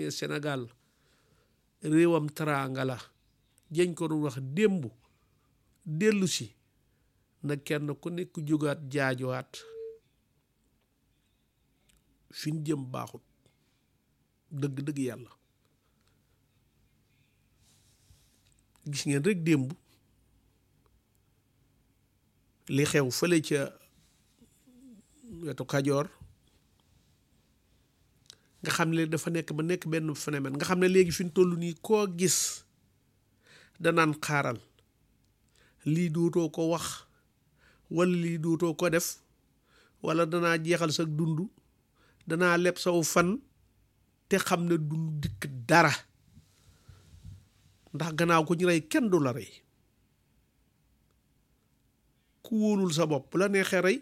ne Sénégal réewam teraanga la jëñ ko doon wax démb dellu si na kenn ku nekk jógaat jaajowaat fi ñu jëm baaxut dëgg-dëgg yàlla gis ngeen rek démb li xew fële ca wetu Kajoor nga xam ne dafa nekk ba nekk benn phénomène nga xam ne léegi fi ñu toll nii koo gis danaan xaaral lii duutoo ko wax wala lii duutoo ko def wala danaa jeexal sa dund danaa leb saw fan te xam ne du dikk dara ndax gannaaw ko ñu rey kenn du la rey ku wóolul sa bopp la neexee rey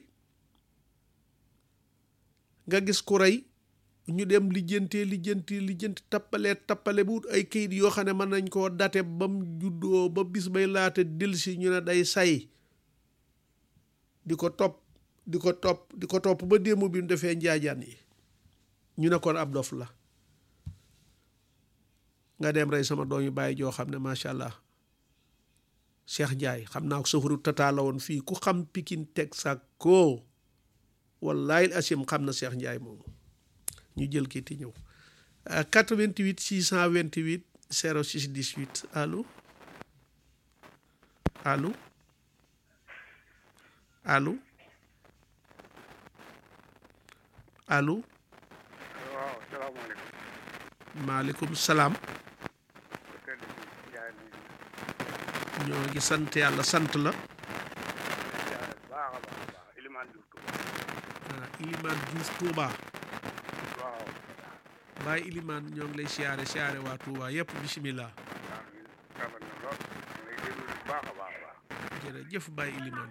nga gis ku rey ñu dem lijjantee lijjanti lijjanti tappale tappale bu wut ay kayit yoo xam ne mën nañ koo date ba mu juddoo ba bis bay laata delsi ñu ne day say di ko topp di ko topp di ko topp ba démb bi mu defee njaajaan yi ñu ne kon ab dof la nga dem rey sama doom yu bàyyi joo xam ne macha allah Cheikh Ndiaye xam naa ko safaru tata la woon fii ku xam Pikine teg sa ko wallahi asim xam na Cheikh Ndiaye moomu ñu jël kii ti ñëw 88 628 06 18 allo allo allo allo waaw salaamaaleykum. maaleykum salaam ñoo ngi sant yàlla sant la baax a baax a baax Elimane Diouf Touba. ah Ilimane Diouf Touba waaw. Baye Ilimane ñoo ngi lay siyaare siyaare waa Touba yëpp bisimilah waaw ñun rafet na lool. ñu ngi déglu bu baax a baax a baax. jërëjëf Baye Ilimane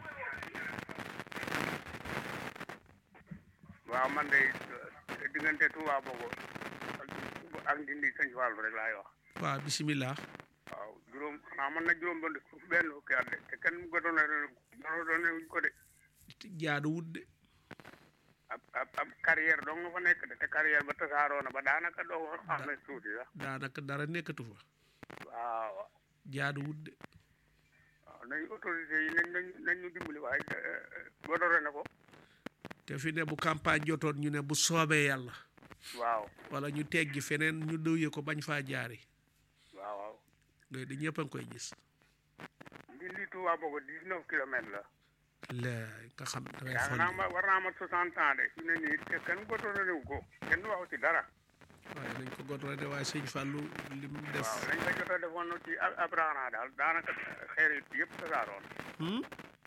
waaw man de eh, diggante Touba boobu ak ak Ndindi Sëñ Fallu rek laay wax. waaw bisimilah waaw juróom xanaa mën na juróom benn benn fukki at de te kenn mu ko doon doon wuñ ko de. jaaduwut de ab ab ab carrière dong nga fa nekk de te carrière ba tasaaroo na ba daanaka doo ko xam ne tuuti sax. daanaka dara nekkatu fa waaw. jaaduwut de waaw nañu autorité yi nañ nañ nañ ñu dimbali waaye bodore na ko. te fi ne bu campagne jotoon ñu ne bu soobee yàlla waaw wala ñu teggi feneen ñu dëwye ko bañ faa jaari waaw waaw. loolu di ñëpp a ngi koy gis Ndindi Touba Bogo dix neuf kilomètres la. laay nga xam da ngay yaa xool naa ma war naa ma soixante ans de fi ne nii te kenn godore wu ko kenn waxu ci dara. waaye nañ ko godore de waaye sëñ Fallou li mu def waaw lañ ko jot a defoon ci ab ab raana daal daanaka xeer yi yëpp tasaaroon. hmm?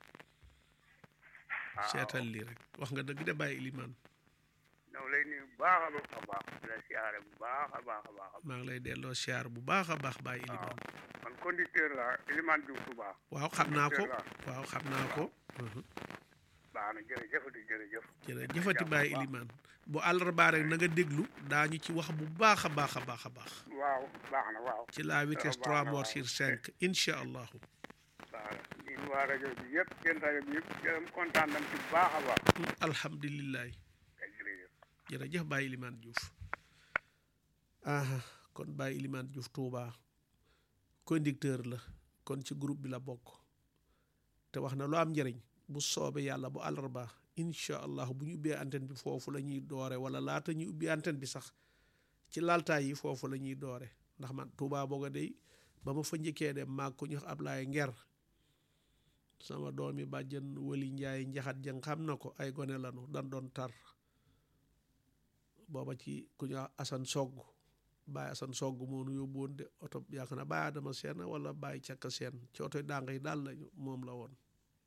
waaw seetal lii rek wax nga dëgg de Baye Ilimane ñoo lay nuyu bu baax a baax a baax di la siyaare bu baax a baax a baax a maa ngi lay delloo siyaar bu baax a baax Baye waaw Ilimane man conducteur la Elimane Diouf Touba waaw xam naa ko conducteur waaw xam naa ko mhm. baax na jërëjëfati jërëjëf. jërëjëfati Baye Ilimane bu àllarbaa rek na nga déglu daañu ci wax bu baax a baax a baax a baax waaw baax na waaw. ci la vitesse baax na 3 morts waaw. sur 5 incha allahu waaw ñun waa rajo bi yëpp seen rajo bi yëpp gërëm kontaan nañ ci bu baax a baax. alhamdulilah kay jërëjëf. jërëjëf Baye Ilimane Diouf aha kon Baye Ilimane Diouf Touba conducteur la kon ci groupe bi la bokk te wax na lu am njëriñ bu soobee yàlla bu àllarba incha allah bu ñu ubbee antenne bi foofu la ñuy doore wala laata ñu ubbi antenne bi sax ci laltaay yi foofu la ñuy doore ndax man Touba booga day ba ma fa njëkkee dem maag ko ñu wax Ablaye Nger sama doomi bàjjen Wali Njaay njaxat jang xam na ko ay gone lanu dan doon tar booba ci ku ñu wax Asan Sogg Baye Asan Sogg moo nu yóbbu woon de oto yaakaar na Baye Adama Seen wala Baye Cakka Seen ci oto dàng yi daal lañu moom la woon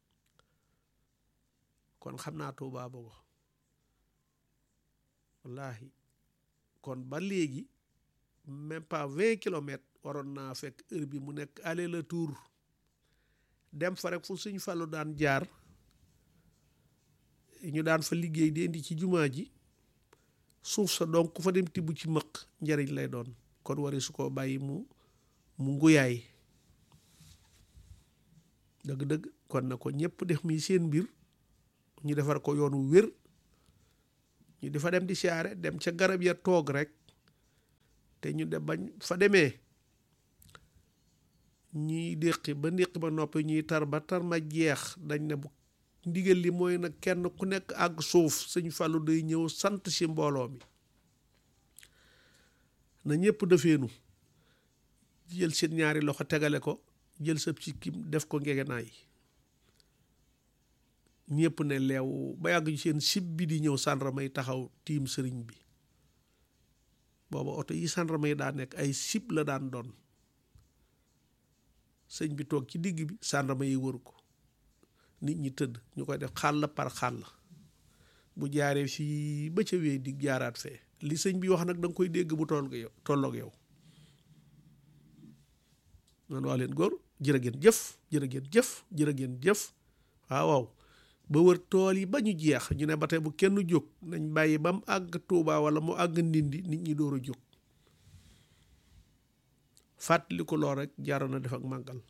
kon xam naa Tuubaa Bogo wallaahi kon ba léegi même pas vingt kilomètres waroon naa fekk heure bi mu nekk aller le tour dem fa rek fu suñ Fallu daan jaar ñu daan fa liggéey di indi ci jumaa ji suuf sa donc ku fa dem tibb ci mëq njariñ lay doon kon wari su ko bàyyi mu mu nguyaay dëgg-dëgg kon na ko ñëpp def mi seen mbir ñu defar ko yoon wu wér ñu di fa dem di siyaare dem ca garab ya toog rek te ñu dem bañ fa demee ñuy déqi ba ndéqi ba noppi ñuy tar ba tar ma jeex dañ ne bu ndigal li mooy nag kenn ku nekk àgg suuf sëñ Fallou day ñëw sant si mbooloo mi na ñëpp defeenu jël seen ñaari loxo tegale ko jël sab ci kim def ko ngegenaay ñëpp ne leew ba yàgg seen sib bi di ñëw sàndarma yi taxaw tiim sëriñ bi booba oto yi sàndarma yi daa nekk ay sib la daan doon sëñ bi toog ci digg bi sàndarma yi wër ko nit ñi tëdd ñu koy def xàll par xàll bu jaaree fii ba ca wéy di jaaraat fee li sëñ bi wax nag da nga koy dégg bu toll yow tolloog yow man waa leen góor jërë ngeen jëf jërë ngeen jëf jërë ngeen jëf waaw waaw ba wër tool yi ba ñu jeex ñu ne ba tey bu kenn jóg nañ bàyyi ba mu àgg Tuuba wala mu àgg Ndindi nit ñi door a jóg fàttali ko lool rek jaaroon na def ak màggal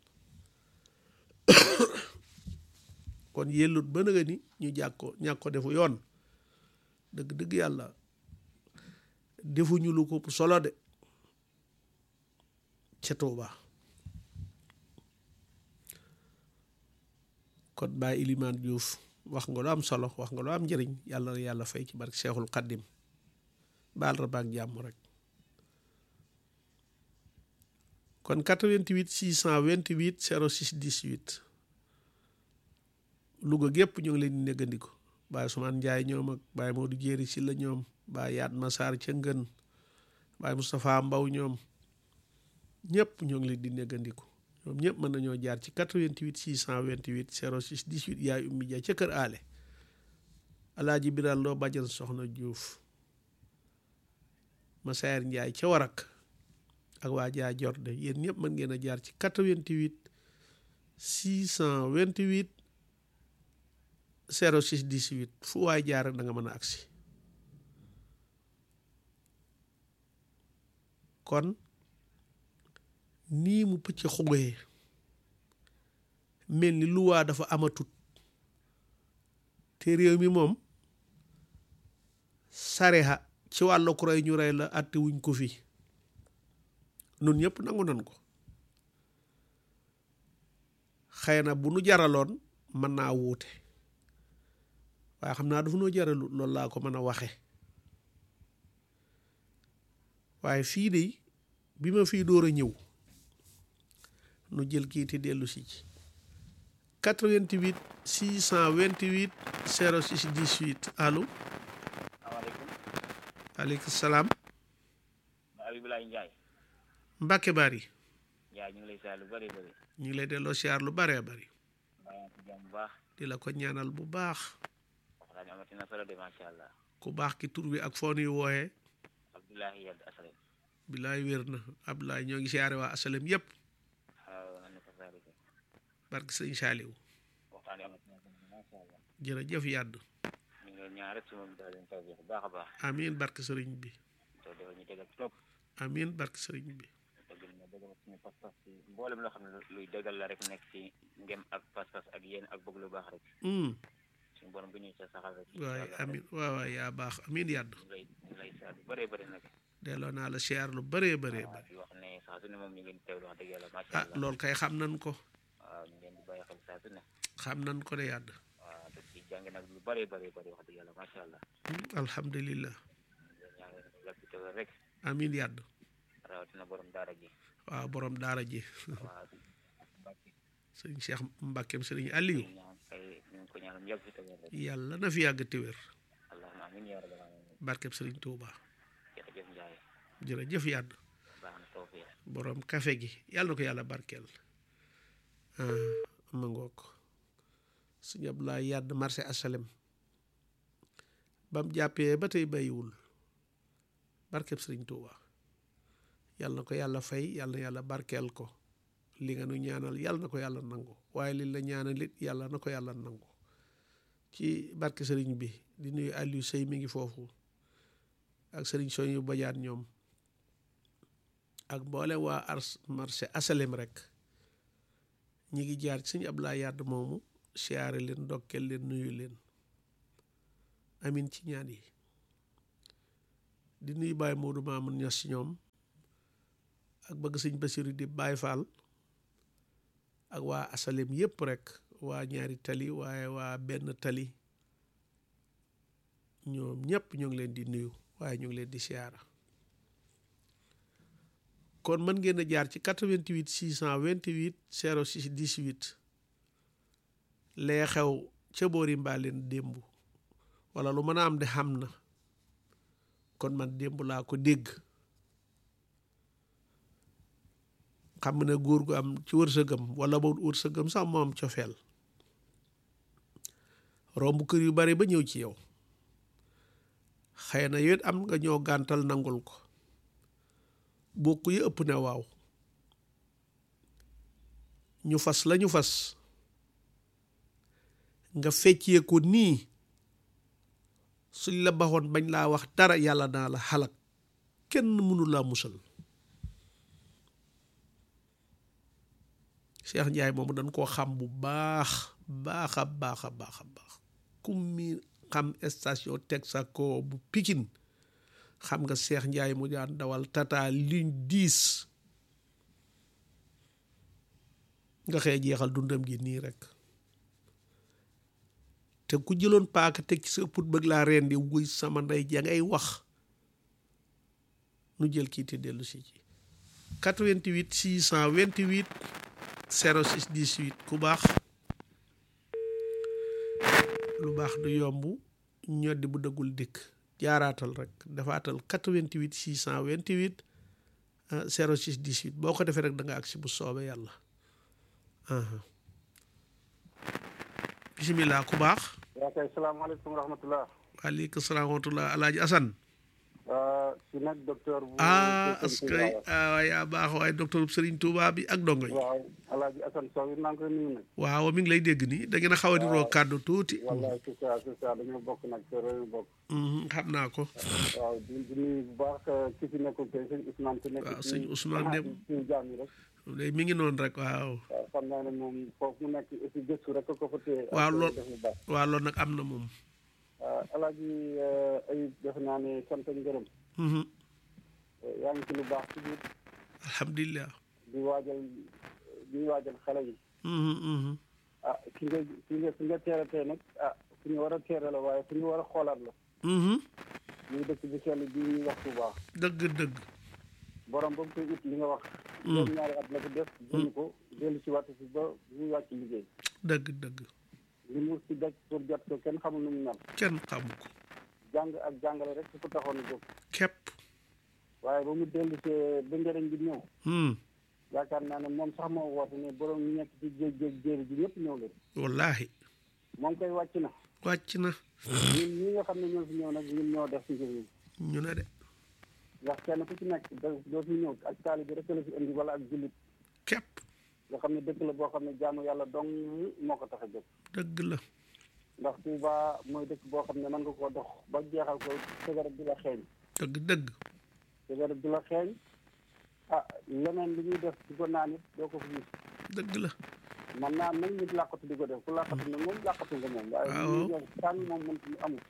kon yellut ba nga ni ñu jàkk ko ñàkk ko defu yoon dëgg dëgg yàlla defuñu lu ko solo de ca Tuuba kon Baay Ilimaan Diouf wax nga lu am solo wax nga lu am njëriñ yàlla na yàlla fay ci barke Seexul Xaddim baal ra baag jàmm rek kon 88 628 06 18 Louga gépp ñu ngi leen di néggandiku Baay Sumaan Njaay ñoom ak Baay Moodu Jéeri si la ñoom Baay Yaat Masaar ca Ngën Baay Moustapha Mbaw ñoom ñëpp ñoo ngi leen di néggandiku ñoom ñëpp mën nañoo jaar ci 88 628 06 18 yaay ummi ja ca kër aale alaaji biral loo bàjjan soxna Diouf Masayer Njaay ca warak ak waa jaa jorde yéen ñëpp mën ngeen a jaar ci 88 628 06 18 fu waay jaar rek da nga mën a agsi kon nii mu pëcc xugee mel ni luwaa dafa amatut te réew mi moom sareha ci wàllu ku rey ñu rey la àtte wuñ ko fi nun ñëpp nangu nan ko xëy na bu nu jaraloon mën naa wuute waaye xam naa dafa noo jaralu loolu laa ko mën a waxe waaye fii de bi ma fii door a ñëw nu jël kii te dellu si ci 88 628 06 18 allo. salaamaaleykum. aleykum salaam. Abibulaay Njaay. Mbàkke Bari. Njaay ñu ngi lay siyaar lu bëri bëri. ñu ngi lay delloo siyaar lu bëree bëri. bàyyi ci jàmm bu baax. di la ko ñaanal bu baax. waxtaan bi amati na solo de macha allah. ku baax ki tur bi ak foo nuy wooyee. Abdoulahi Yad Asalem. bilaay wér na Abdoulaye ñoo ngi siyaare waa asalem yépp waaw nan la ko saarike. barke sëñ Saaliw waxtaan bi amati na solo macha allah. jërëjëf yàdd ñu ngi leen ñaan rek su moom daal leen taw bu baax a baax. amiin barke sëriñ bi te dafa ñu tegal trop. amiin barke sëriñ bi dëgg la dëggal suñu pas-pas ci mboolem loo xam ne luy dëggal la rek nekk ci ngem ak pas-pas ak yéen ak bëgg lu baax rek. hum suñu borom bu ñuy sa saxal rek. waaye amiin waaw waaw yaa baax amiin yàdd ñu lay ñu lay siyaar lu bëree bëri nag. delloo naa la siyaar lu bëree bëree waaw bëri di wax ne saa su ne moom ñu ngi leen di teewlu wax dëgg yàlla macha ah allah. loolu kay xam nan ko waaw ñu ngi leen di bàyyi xel saa su ne. xam nan ko de yàdd waaw te ci jàng nag lu bëree bëri bëri wax dëgg yàlla macha allah. hum alhamdulillah ñu ñaan yàgg te wér rek amiin yàdd rawatina borom daara ji waaw borom daara ji waaw Mbàkke sëñ Cheikh Mbàkkeem sëriñ Aliou ñu ñaan kay ñu ngi ko ñaanal yàgg fi te wér rek yàlla na fi yàgg te wér allahumma amiin yaa rabbal aalamiin barkeb sëriñ Touba jërëjëf Njaay jërëjëf yàdd baax na tawfiq borom kafe gi yàlla na ko yàlla barkeel ah ma ngoog sëñ Abdoulaye yàdd marché asalem bam jàppee ba tey bàyyiwul barkeb sëriñ Touba yàlla na ko yàlla fay yàlla na yàlla barkeel ko li nga nu ñaanal yàlla na ko yàlla nangu waaye li la ñaanal it yàlla na ko yàlla nangu ci barke sëriñ bi di nuyu Aliou Sey mi ngi foofu ak sëriñ Soñu Bajaan ñoom ak mboole waa ars marché asalem rek ñi ngi jaar ci sëñ Abdoulaye Yàdd moomu siyaare leen ndokkeel leen nuyu leen amin ci ñaan yi di nuyu Baye Modou Mamoun Ñas ci ñoom ak bëgg sëñ Basiru di Baay Faal ak waa asalem yépp rek waa ñaari tali waaye waa benn tali ñoom ñëpp ñu ngi leen di nuyu waaye ñu ngi leen di siyaara kon mën ngeen a jaar ci 88 628 06 18 lee xew ca boori mbaaleen démb wala lu mën a am de xam na kon man démb laa ko dégg xam ne góor gu am ci wërsëgam wala ba wërsëgam sax moom cofeel romb kër yu bari ba ñëw ci yow xëy na yit am nga ñoo gàntal nangul ko bokk yi ëpp ne waaw ñu fas lañu fas nga feccee ko nii suñ la baxoon bañ laa wax dara yàlla naa la xalak kenn mënu laa musal Cheikh Ndiaye moomu dañ koo xam bu baax baax a baax a baax a baax kum mi xam station Texaco bu Pikine xam nga Cheikh Ndiaye mu daan dawal tata ligne 10 nga xëy jeexal dundam gi nii rek te ku jëloon paaka teg ci sa put bëgg laa rendi wuy sama ndey ja ngay wax nu jël kii te dellu si ci 88 628 06 18 ku baax lu baax du yomb ñoddi bu dëggul dikk jaaraatal rek dafaatal 88 628 06 18 boo ko defee rek da nga agsi bu soobee yàlla bisimilah ku baax waa kay salaamaaleykum wa rahmatulah. waaleykum salaam wa rahmatulah alaaji Asan si nag docteur bu ah askay ah yaa baax waaye docteur Serigne Touba bi ak dongo yi waaw alaaji Asan Sow it maa ngi koy nuyu nag waaw mi ngi lay dégg nii da ngeen a xaw a niroo kàddu tuuti wallaay c'est ça c'est ça dañoo bokk nag te réew bokk xam naa ko waaw di di nuyu bu baax ki fi nekkul tey sëñ Ousmane ki nekk waaw sëñ Ousmane dem suñu jaam yi rek day mi ngi noonu rek waaw waaw xam naa ne moom foofu mu nekk aussi gëstu rek ko fa téye waaw lool def lu baax waaw loolu nag am na moom waaw alaaji Ayib defe naa ne sant ak ngërëm yaa ngi ci lu baax ci biir alhamdulilah di waajal di waajal xale yi ah ki nga ki nga ki nga teere tey nag ah fu ñu war a teere la waaye fu ñu war a xoolaat la muy dëkk bi sell bi ñuy wax bu baax dëgg dëgg borom ba mu koy ut li nga wax juróom ñaari at la ko def jënd ko dellu si watt si ba muy wàcc liggéey dëgg dëgg li mu si daj pour jot ko kenn xamul nu mu mel kenn xamu ko jàng ak jàngale rek su ko taxoon a jóg képp waaye ba mu dellu see ba njëriñ bi ñëw yaakaar naa ne moom sax moo woote ne borom ñu nekk ci géej géej jéeri ji ñëpp ñëw leen wallaahi moom koy wàcc na wàcc na ñun ñi nga xam ne ñoo fi ñëw nag ñun ñoo def ci njëriñ ñu ne de ndax kenn ku ci nekk da doo fi ñëw ak taali bi rek la fi indi wala ak jullit képp nga xam ne dëkk la boo xam ne jaamu yàlla dong moo ko tax a jóg dëgg la ndax Touba mooy dëkk boo xam ne mën nga koo dox ba jeexal ko sigaret di la xeeñ dëgg dëgg sigaret di la xeeñ ah leneen li ñuy def di ko naan it doo ko fi gis dëgg la man naa nag nit làqatu di ko def ku làqatu ne moom làqatu nga moom waaye li ñuy def tànn moom mën ci amul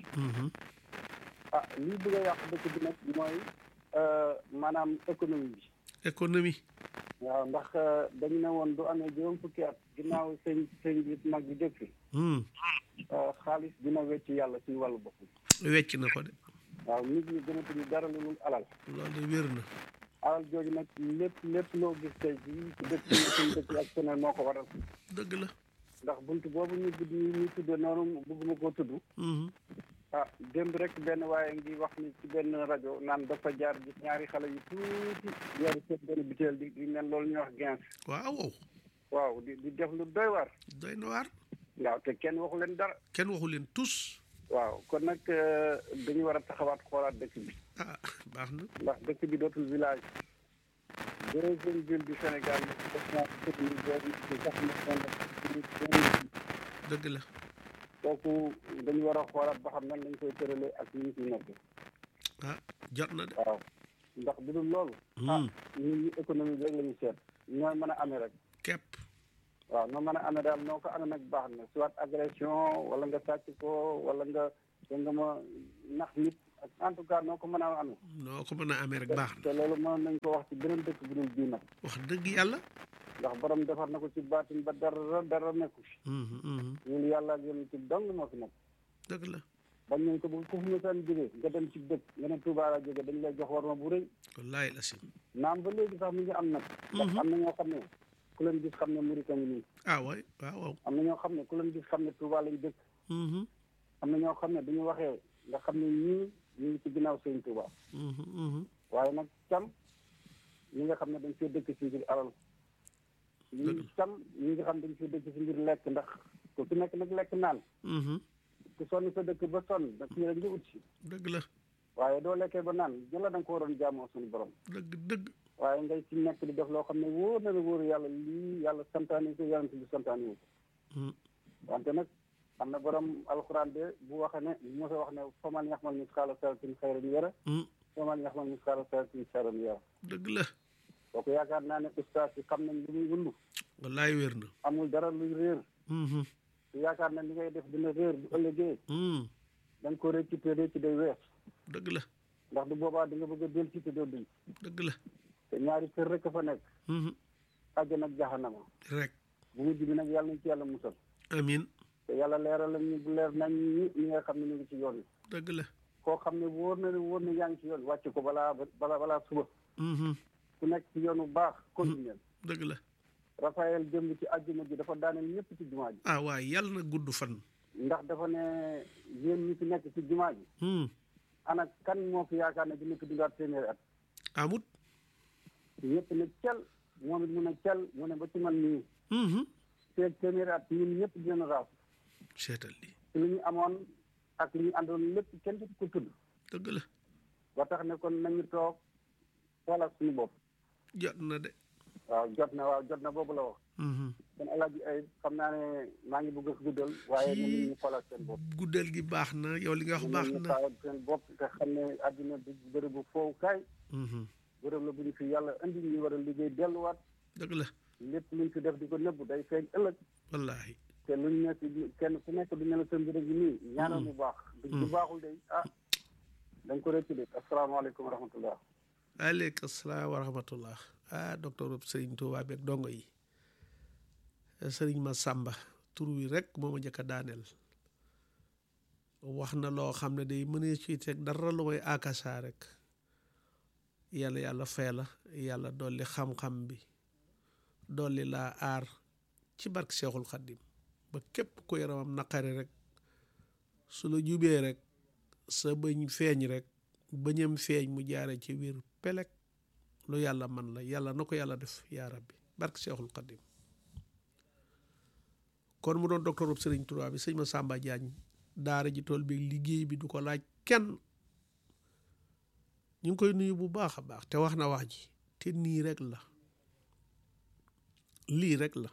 ah lii bëgg a yàq dëkk bi nag mooy maanaam économie bi économie waaw ndax dañu ne woon du amee juróom fukki at ginnaaw sëñ sëñ bi mag bi dëkk fi xaalis dina wecc yàlla ci wàllu bopp wecc na ko de waaw nit ñi gënatuñu dara lu dul alal loolu de wér na alal jooju nag lépp lépp loo gis tey jii ci dëkk yi suñu dëkk ak seneen moo ko waral dëgg la ndax bunt boobu ñu gudd ñu tudde noonu bëgguma koo tudd ah démb rek benn waaye ngi wax ni ci benn rajo naan dafa jaar gis ñaari xale yu tuuti yori seen benn biteel di di nen loolu ñuy wax gens waaw wow waaw di di def lu doy waar doy na waar waaw te kenn waxu leen dara kenn waxu leen tous waaw kon nag dañu war a taxawaat xoolaat dëkk bi ah baax na ndax dëkk bi dootul village deuxième ville du Sénégal def naa dëkk bi boobu sax na dëgg la kooku dañu war a xoolaat ba xam nan lañ koy tëralee ak ñu ci nekk ah jot na de waaw ndax bu dul loolu ah ñun ñu économie bi rek la ñu seet ñooy mën a amee rek képp waaw noo mën a amee daal noo ko amee nag baax na soit agression wala nga sàcc ko wala nga da nga ma nax nit ak en tout cas noo ko mën a amee noo ko mën a amee rek baax na te loolu mën nañ ko wax ci beneen dëkk bu dul bii nag wax dëgg yàlla ndax borom defar na ko ci baatin ba dara dara nekku fi Mhm, mhm. ñun yàlla ak yéen ci dong moo fi nekk dëgg la bañ nañ ko bu ku fi mësaan jógee nga dem ci dëkk nga ne Touba la jóge dañ lay jox war ma bu rëy wallaay la sim naam ba léegi sax mi ngi am nag ndax am na ñoo xam ne ku leen gis xam ne Mauritanie ngi nii ah waay waaw waaw am na ñoo xam ne ku leen gis xam ne Touba lañ dëkk Mhm, am na ñoo xam ne duñu waxee nga xam ne ñii ñu ngi ci ginnaaw sëñ Touba mhm, mhm. waaye nag cam ñi nga xam ne dañ fee dëkk ci ngir alal ñi cam ñi nga xam ne dañ fee dëkk ci ngir lekk ndax ku ci nekk nag lekk naan Mhm, ku sonn sa dëkk ba sonn da fii rek nga ut si dëgg la waaye doo lekkee ba naan jëla da nga ko waroon jaamoo suñu borom dëgg dëgg waaye ngay ci nekk di def loo xam ne wóor na la wóor yàlla lii yàlla santaane ko yonent bi santaane wu ko Mhm, wante nag am na borom alxuraan de bu waxee ne mos a wax ne faman yaxmal misqaala sarratin xayran yara mhm. faman yaxmal misqaala sarratin sharran yara dëgg la kooku yaakaar naa ne ustaas yi xam nañ li muy wundu wallaay wér na amul dara luy réer Mhm, te yaakaar na li ngay def dina réer bu ëllëgee mhm. da nga ko réccu te réccu day wees dëgg la ndax du boobaa di nga bëgg a del ci te doo duñ dëgg la te ñaari kër rek a fa nekk Mhm, àjjana ak jaxanama rek bu mujj bi nag yàlla nañ ci yàlla musal amin te yàlla leeral lañ ñu bu leer nañ ñi ñi nga xam ne ñu ngi ci yoon wi dëgg la koo xam ne wóor na ne wóor na yaa ngi ci yoon wàcc ko balaa balaa balaa suba Mhm, ku nekk ci yoon bu baax continuer dëgg la Raphaël démb ci àjjuma ji dafa daaneel ñëpp ci jumaa ji ah waay yàlla na gudd fan ndax dafa ne yéen ñi fi nekk ci jumaa ji Mhm, ana kan moo fi yaakaar ne dina fi dundaat téeméeri at amut ñëpp ne cel moom it mu ne cel mu ne ba ci man nii Mhm. feeg téeméeri at ñun ñëpp dinañ raaf seetal li ci li ñu amoon ak li ñu àndoon lépp kenn du ko tudd dëgg la ba tax ne kon nañu toog xoolaat suñu bopp jot na de waaw jot na waaw jot na boobu la wax Mhm. kon alaaji ay xam naa ne maa ngi bëgg a guddal waaye ñun ñu xoolaat seen bopp guddal gi baax na yow li nga wax baax ñu na xoolaat seen bopp te xam ne àddina du bërëbu fowukaay Mhm. bërëb la bu ñu fi yàlla indi ñu war a liggéey delluwaat dëgg la lépp luñ fi def di ko nëbb day feeñ ëllëg wallaahi te luñ nekk kenn ku nekk du ne la sa mbir gi nii ñaanal mu baax du bu baaxul day ah dañ ko rëcc de asalaamaaleykum wa rahmatullah aleyka salaam wa rahmatullah ah docteur Sëriñ Tuubaa beeg dongo yi Sëriñ ma sàmba tur wi rek moo ma njëkk a daaneel wax na loo xam ne day mënee ci teg dara lu may akasa rek yàlla yàlla fay la yàlla dolli xam-xam bi dolli laa aar ci barke Seexul Xaddim ba képp ku yaramam naqari rek su la jubee rek sa bëñ feeñ rek bëñam feeñ mu jaare ci biir pelek lu yàlla man la yàlla na ko yàlla def yaa rabbi barke Seexul Xaddim kon mu doon docteur Sëriñ Tuubaa bi sëñ ma Samba Diagne daara ji tool bi liggéey bi du ko laaj kenn ñu ngi koy nuyu bu baax a baax te wax na wax ji te nii rek la lii rek la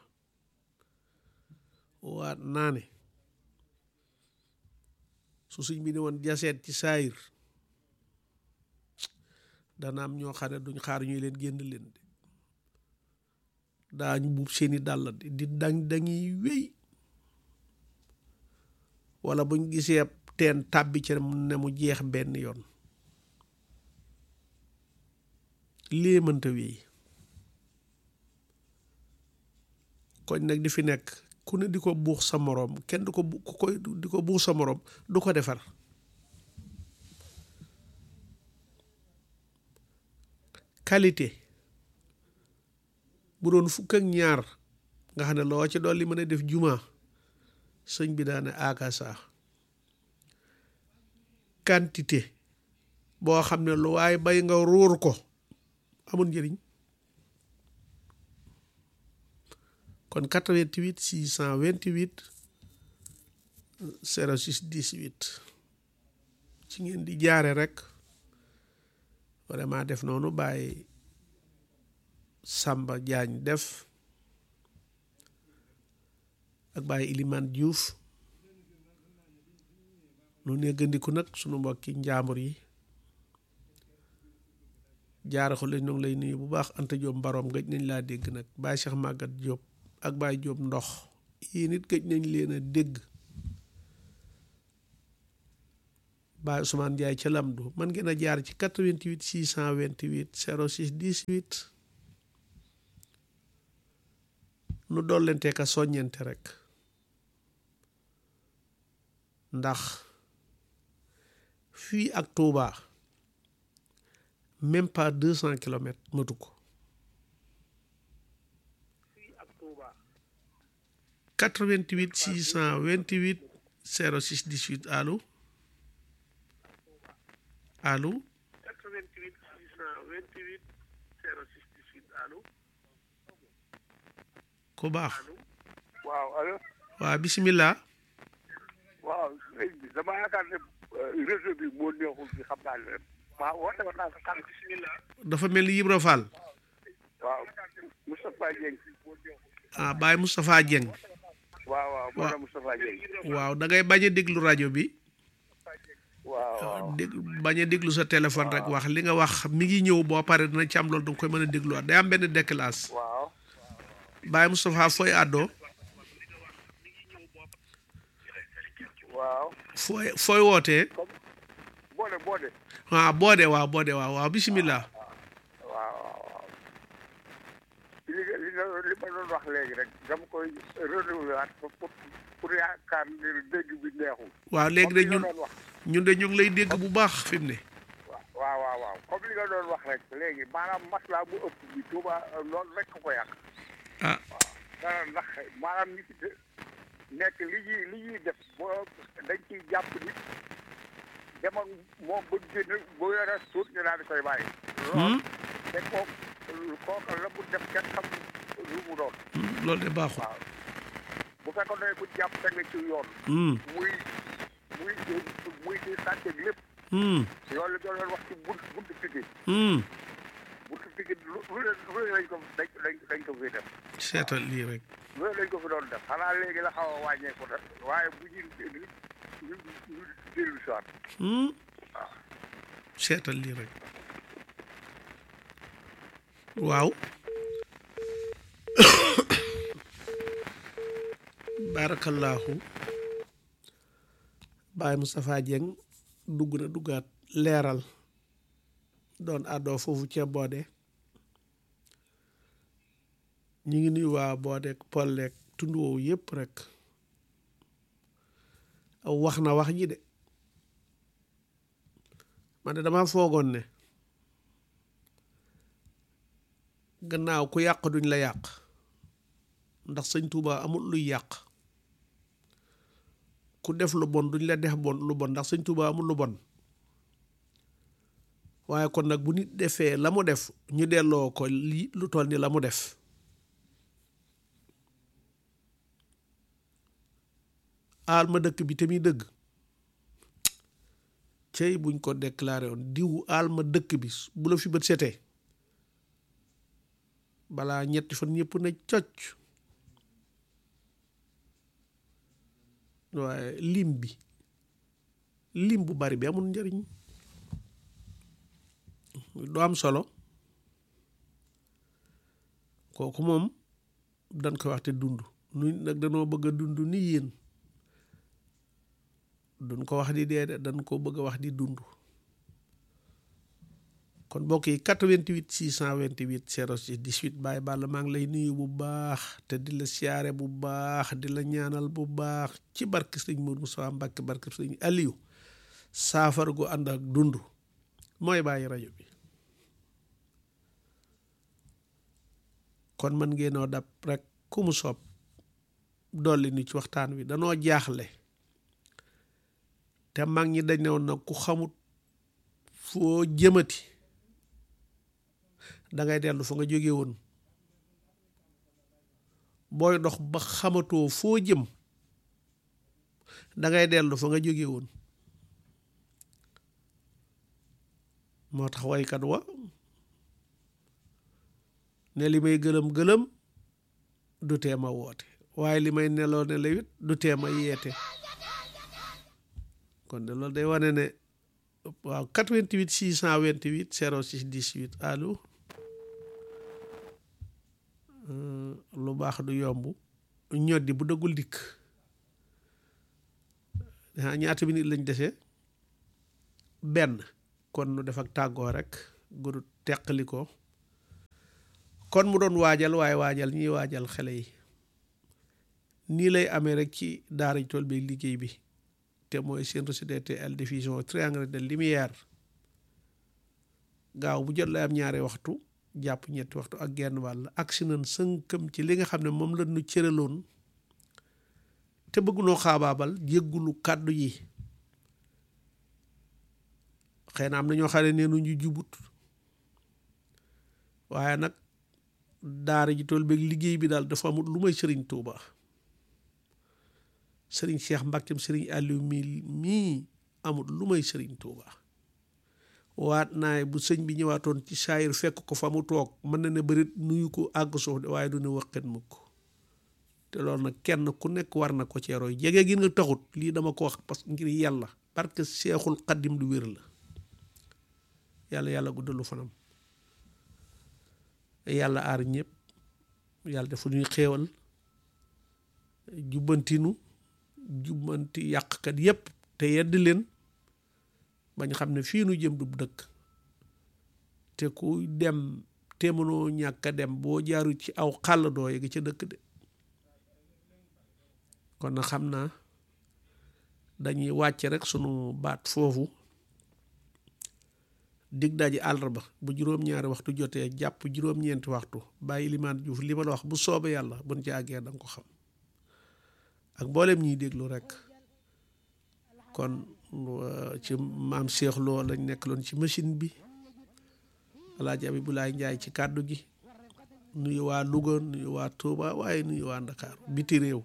waat naa ne su suñ bi ne woon jaseet ci saayir dana am ñoo xam ne duñ xaar ñuy leen génn leen de daañu buub seeni dàll di di dang dangiy wéy wala buñ gisee teen tàbbi ci ne mu jeex benn yoon lii mënta wéy koñ nag di fi nekk ku ne di ko buux sa moroom kenn du ko bu ku koy di ko buux sa moroom du ko defar qualité bu doon fukk ak ñaar nga xam ne loo ci dolli mën a def juma sëñ bi daane akasa quantité boo xam ne lu waaye bay nga ruur ko amul njëriñ kon 88 628 06 18 ci ngeen di jaare rek vraiment def noonu bàyyi Samba Diagne def ak bàyyi Iliman Diouf nu neggandiku nag sunu mbokki njaambur yi jaara ko lañ ngi lay nuyu bu baax Anta Diop mbaroom gëj nañ laa dégg nag Baye Cheikh Magat Diop ak Baye Diop ndox yii nit gëj nañ leen a dégg Baye Ousmane Ndiaye ca Lamdu man ngeen a jaar ci 88 628 06 18 nu dollente ka soññente rek ndax fii ak Touba même pas deux cent kilomètres matu ko quatre-vingt-huit six cent vingt-huit zéro six dix-huit allo allo quatre-vingt-huit six cent vingt-huit zéro six dix-huit allo ku baax waaw allo waa bisimilah waaw sëñ bi dama yaakaar ne réseau bi moo neexul bi xam naa leen waaw woote woon naa ko sànq bismillah dafa mel ni Ibra Fall waaw Moustapha Dieng ah Baye Moustapha Dieng waaw waaw moo tax Moustapha Dieng waaw da ngay bañ a déglu rajo bi waaw waaw dég bañ a déglu sa téléphone rek wax li nga wax mi ngi ñëw boo pare dina ci am loolu danga koy mën a dégluwaat day am benn déclasse waaw Baye Moustapha fooy àddoo waaw fooy fooy wootee comme boode boode ah boode waaw boode waaw waaw bisimilah waaw waaw waaw li nga li nga li ma doon wax léegi rek dama koy renouveler waat pour pour yaakaar ne dégg bi neexul waaw léegi de comme li ñun nga doon wax ñun de ñu ngi lay dégg bu baax fi mu ne waaw waaw waaw comme li nga doon wax rek léegi maanaam maslaa bu ëpp bi Touba loolu rek ko yàq ah dara ndax maanaam ñi ci de- nekk li ñuy li ñuy def boo dañ ciy jàpp nit dem ak moom ba génn boo yore suut ñu daal di koy bàyyi. loolu te kooku kooku la mu def kenn xam lu mu doon. hmm, loolu de baaxul waaw bu fekkoon ne ku jàpp teg nga ci yoon. hmm, muy muy muy di sàcc ak lépp. hmm, loolu la doon wax ci bunt buntu piki hmm. buntu piki lu lu leen lu leen lañ ko dañ dañ dañ ko fiy def. seetal lii rek loolu lañ ko fi doon def xanaa léegi la xaw a wàññeeku def waaye bu ñu ñu ñu ñu dellu si waat hmm. seetal lii rek waaw barakallahu Baye Moustapha Dieng dugg na duggaat leeral doon àddoo foofu ca boode ñu ngi nuyu waa boodeek polleek tund woowu yépp rek wax na wax ji de man de dama foogoon ne gannaaw ku yàq duñ la yàq ndax sëñ Tuuba amul luy yàq ku def lu bon duñ la def bon lu bon ndax sëñ Tuuba amul lu bon waaye kon nag bu nit defee la mu def ñu delloo ko lii lu toll ni la mu def aal ma dëkk bi te muy dëgg cey buñ ko déclaré woon diwu aal ma dëkk bi bu la fi bët setee balaa ñetti fan ñëpp na cocc waaye lim bi lim bu bari bi amul njariñ du am solo kooku moom dañ koy wax te dund nu nag danoo bëgg a dund ni yéen duñ ko wax di dee de dañ ko bëgg a wax di dund kon mbokk yi 88 628 06 18 Baye Balla maa ngi lay nuyu bu baax te di la siyaare bu baax di la ñaanal bu baax ci barke sëñ Modou Moussa Mbacke barke sëñ Aliou saafara gu ànd ak dund mooy bàyyi rajo bi kon mën ngeenoo dab rek ku mu soob dolli ni ci waxtaan wi danoo jaaxle te mag ñi dañ ne woon nag ku xamut foo jëmati dangay dellu fa nga jóge woon booy dox ba xamatoo foo jëm dangay dellu fa nga jóge woon moo tax waykat wa ne li may gëlëm gëlëm du teema woote waaye li may neloo ne la it du teema yeete kon de loolu day wane ne waaw 88 628 06 18 allo lu baax du yomb ñoddi bu dëggul dikk ah ñaata minute lañ dese benn kon nu def ak tàggoo rek gudu teqali ko kon mu doon waajal waaye waajal ñiy waajal xale yi nii lay amee rek ci daara tool bi liggéey bi te mooy seen RCDTL diffusion triangle de lumière gaaw bu jot lay am ñaari waxtu jàpp ñetti waxtu ak genn wàll agsi nañ sënkam ci li nga xam ne moom la ñu cëraloon te bëggunoo xaabaabal jéggulu kàddu yi xëy na am na ñoo xam ne nee ñu jubut waaye nag daara ji tool beeg liggéey bi daal dafa amul lu may sëriñ Tuuba sëriñ Cheikh Mbackeem sëriñ Aliou mi mii amul lu may sëriñ Tuuba waat naay bu sëñ bi ñëwaatoon ci saayir fekk ko fa mu toog mën na ne bërit nuyu ko àgg suuf de waaye du ne waqet mukk te loolu nag kenn ku nekk war na ko ceerooy jege gi nga taxut lii dama ko wax parce que ngir yàlla parce que seexul xaddim lu wér la yàlla yàlla guddalu fanam yàlla aar ñëpp yàlla defu ñuy xéewal jubbantinu jubbanti yàqkat yépp te yedd leen bañ xam ne fii nu jëm du dëkk te ku dem te mënoo ñàkk a dem boo jaaru ci aw xàll doo yegg ca dëkk de kon na xam naa dañuy wàcce rek sunu baat foofu dig daji àllarba bu juróom-ñaari waxtu jotee jàpp juróom-ñeenti waxtu bàyyi limaan juuf li ma la wax bu soobee yàlla buñ ci àggee da nga ko xam ak mboolem ñiy déglu rek kon ci maam Cheikh Lo lañ nekk loon ci machine bi alaaji Abibulaay Njaay ci kàddu gi nuyu waa Louga nuyu waa Touba waaye nuyu waa Ndakaaru biti réew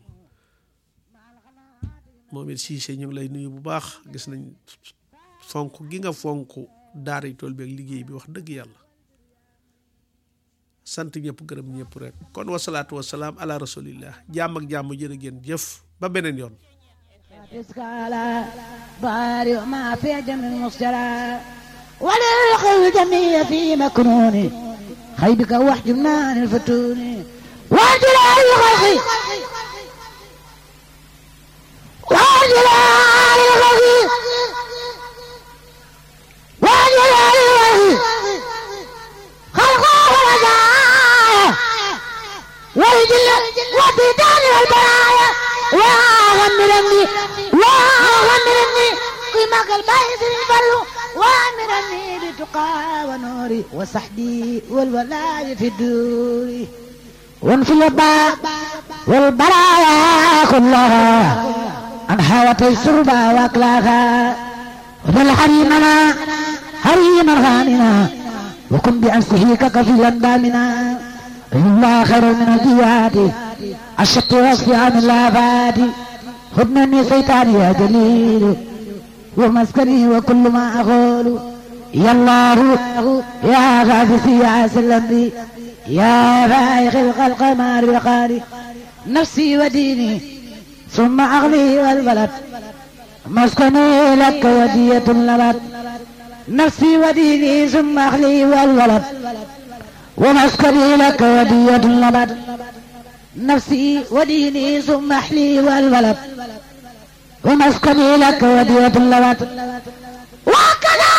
moom it Cissé ñu ngi lay nuyu bu baax gis nañ fonk gi nga fonk daara yi tool bi ak liggéey bi wax dëgg yàlla sant ñëpp gërëm ñëpp rek kon wasalaatu wasalaam ala rasulillah jàmm ak jàmm jërë ngeen jëf ba beneen yoon بارئ ما في جمع المصجرى وللخل الجميع في مكنون خيبك واحجمنا عن الفتون وجلال الخلق وجلال الخلق وجلال الخلق خلقه ورجايا والجل والبيتان والبرايا وغمرني وغمرني قيمك البايز البلو وامرني بتقى ونوري وسحدي والولاء في الدور وانفي الباء والبرايا كلها انحوت السربا واكلاها وذل حريمنا حريما غاننا وكن بأنسه ككفيلا دامنا الله خير من الجياد الشط وصفي عن الآفات خذ مني سيطاني يا جليل ومسكني وكل ما أقول يا الله يا غافسي يا سلمي يا فائق الخلق ما رقاني نفسي وديني ثم أغلي والبلد مسكني لك ودية لبد نفسي وديني ثم أغلي والولد ومسكني لك ودية لبد نفسي وديني ثم أحلي والولد ومسكني لك ودية لبد وكذا